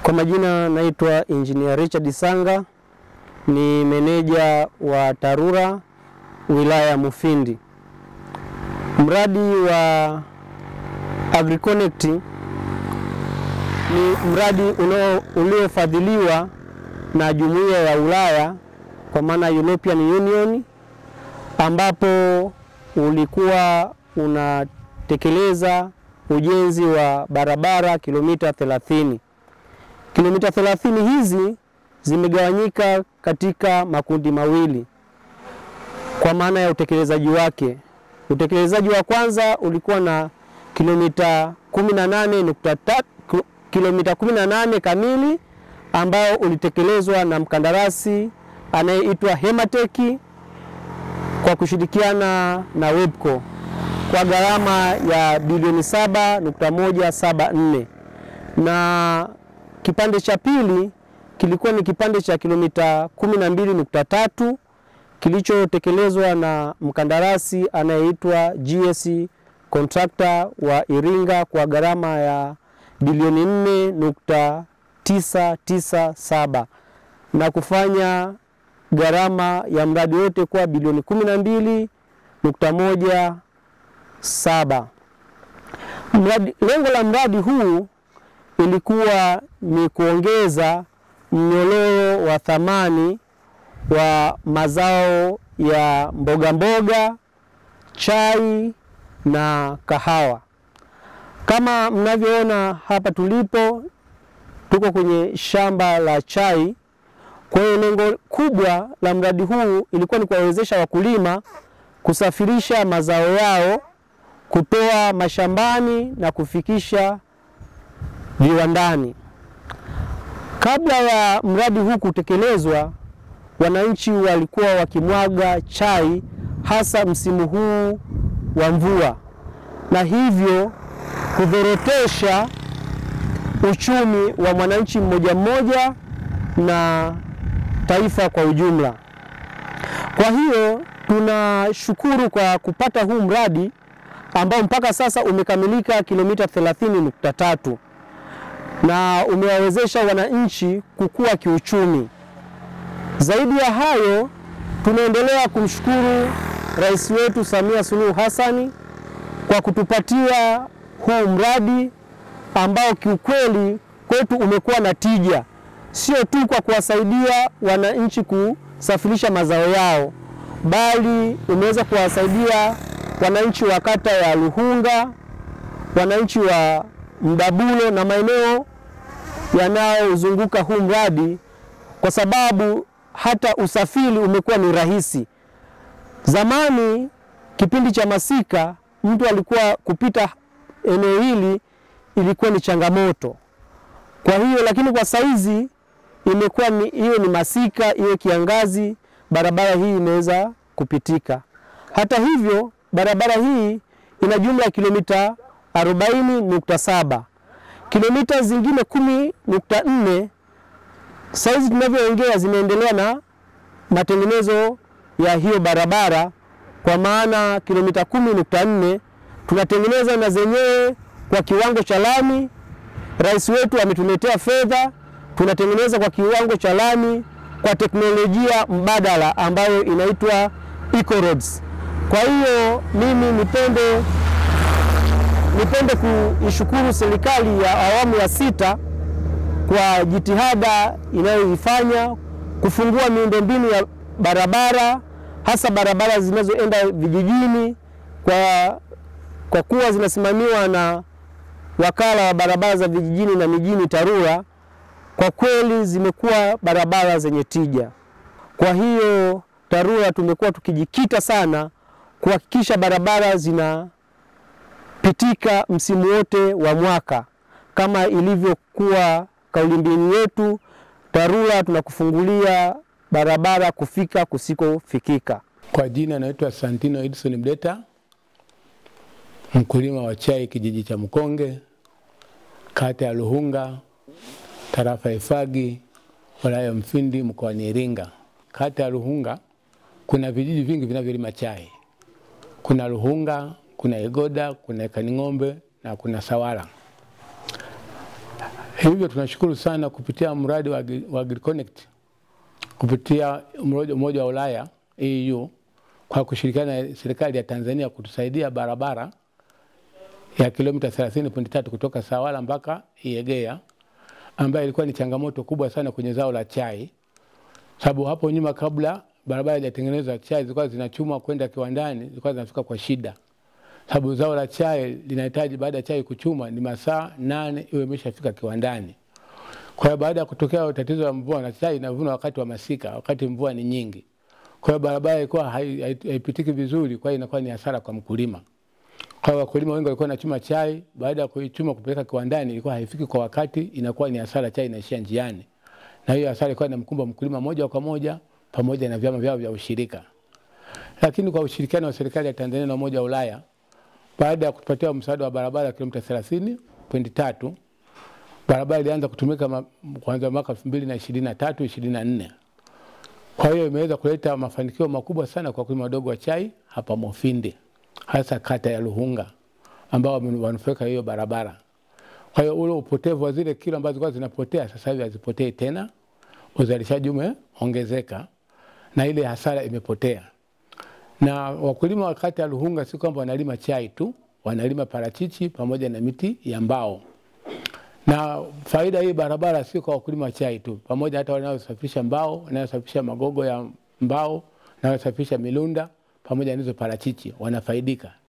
Kwa majina naitwa Engineer Richard Sanga, ni meneja wa TARURA wilaya ya Mufindi. Mradi wa AgriConnect ni mradi unao- uliofadhiliwa na Jumuiya ya Ulaya kwa maana European Union, ambapo ulikuwa unatekeleza ujenzi wa barabara kilomita 30. Kilomita 30 hizi zimegawanyika katika makundi mawili kwa maana ya utekelezaji wake. Utekelezaji wa kwanza ulikuwa na kilomita 18.3 kilomita 18 kamili ambao ulitekelezwa na mkandarasi anayeitwa Hematech kwa kushirikiana na Webco kwa gharama ya bilioni 7.174 na kipande cha pili kilikuwa ni kipande cha kilomita 12.3 kilichotekelezwa na mkandarasi anayeitwa GS Contractor wa Iringa kwa gharama ya bilioni 4.997 na kufanya gharama ya mradi wote kuwa bilioni 12.17. Mradi, lengo la mradi huu ilikuwa ni kuongeza mnyororo wa thamani wa mazao ya mboga mboga, chai na kahawa. Kama mnavyoona hapa tulipo, tuko kwenye shamba la chai. Kwa hiyo lengo kubwa la mradi huu ilikuwa ni kuwawezesha wakulima kusafirisha mazao yao kutoa mashambani na kufikisha viwandani. Kabla ya mradi huu kutekelezwa, wananchi walikuwa wakimwaga chai hasa msimu huu wa mvua, na hivyo kudhorotesha uchumi wa mwananchi mmoja mmoja na taifa kwa ujumla. Kwa hiyo tunashukuru kwa kupata huu mradi ambao mpaka sasa umekamilika kilomita 30.3 na umewawezesha wananchi kukua kiuchumi. Zaidi ya hayo, tunaendelea kumshukuru Rais wetu Samia Suluhu Hassani kwa kutupatia huu mradi ambao kiukweli kwetu umekuwa na tija, sio tu kwa kuwasaidia wananchi kusafirisha mazao yao, bali umeweza kuwasaidia wananchi wa kata ya Luhunga, wananchi wa Mdabulo na maeneo yanayozunguka huu mradi, kwa sababu hata usafiri umekuwa ni rahisi. Zamani kipindi cha masika, mtu alikuwa kupita eneo hili ilikuwa ni changamoto. Kwa hiyo lakini kwa saizi imekuwa ni iwe ni masika iwe kiangazi, barabara hii imeweza kupitika. Hata hivyo barabara hii ina jumla ya kilomita 40.7. Kilomita zingine 10.4 saizi tunavyoongea zinaendelea na matengenezo ya hiyo barabara, kwa maana kilomita 10.4 tunatengeneza na zenyewe kwa kiwango cha lami. Rais wetu ametuletea fedha, tunatengeneza kwa kiwango cha lami kwa teknolojia mbadala ambayo inaitwa Eco Roads. Kwa hiyo mimi nipende nipende kuishukuru serikali ya awamu ya sita kwa jitihada inayoifanya kufungua miundombinu ya barabara hasa barabara zinazoenda vijijini kwa, kwa kuwa zinasimamiwa na wakala wa barabara za vijijini na mijini TARURA. Kwa kweli zimekuwa barabara zenye tija. Kwa hiyo TARURA tumekuwa tukijikita sana kuhakikisha barabara zinapitika msimu wote wa mwaka kama ilivyokuwa kauli mbiu yetu, TARURA tunakufungulia barabara kufika kusikofikika. Kwa jina naitwa Santino Edson Mdeta, mkulima wa chai kijiji cha Mkonge, kata ya Luhunga, tarafa ya Ifagi, wilaya ya Mfindi, mkoani Iringa. Kata ya Luhunga kuna vijiji vingi vinavyolima chai. Kuna Luhunga, kuna Igoda, kuna Kaning'ombe na kuna Sawala. Hivyo tunashukuru sana kupitia mradi wa, Agri- wa AgriConnect kupitia umoja Umoja wa Ulaya EU kwa kushirikiana na serikali ya Tanzania kutusaidia barabara ya kilomita 30.3 kutoka Sawala mpaka Iegea ambayo ilikuwa ni changamoto kubwa sana kwenye zao la chai, sababu hapo nyuma kabla barabara haijatengenezwa chai zilikuwa zinachumwa kwenda kiwandani, zilikuwa zinafika kwa shida, sababu zao la chai linahitaji baada ya chai kuchuma ni masaa nane iwe imeshafika kiwandani. Kwa hiyo baada ya kutokea tatizo la mvua na chai inavunwa wakati wa masika, wakati mvua ni nyingi. Kwa hiyo barabara ilikuwa hai- hai- haipitiki vizuri, kwa hiyo inakuwa ni hasara kwa mkulima. Kwa hiyo wakulima wengi walikuwa wanachuma chai, baada ya kuichuma kupeleka kiwandani ilikuwa haifiki kwa wakati, inakuwa ni hasara, chai inaishia njiani, na hiyo hasara ilikuwa inamkumba mkulima moja kwa moja pamoja na vyama vyao vya ushirika. Lakini kwa ushirikiano wa serikali ya Tanzania na Umoja wa Ulaya, baada ya kutupatia msaada wa barabara ya kilomita 30.3 barabara ilianza kutumika ma- kuanzia mwaka 2023 24. Kwa hiyo imeweza kuleta mafanikio makubwa sana kwa wakulima wadogo wa chai hapa Mufindi, hasa kata ya Luhunga ambao wame- wanufaika hiyo barabara. Kwa hiyo ule upotevu wa zile kilo ambazo zilikuwa zinapotea sasa hivi hazipotei tena, uzalishaji umeongezeka na ile hasara imepotea. Na wakulima wa kata ya Luhunga si kwamba wanalima chai tu, wanalima parachichi pamoja na miti ya mbao na faida hii barabara sio kwa wakulima wa chai tu, pamoja hata wanaosafirisha mbao, wanaosafirisha magogo ya mbao, wanaosafirisha milunda pamoja na hizo parachichi wanafaidika,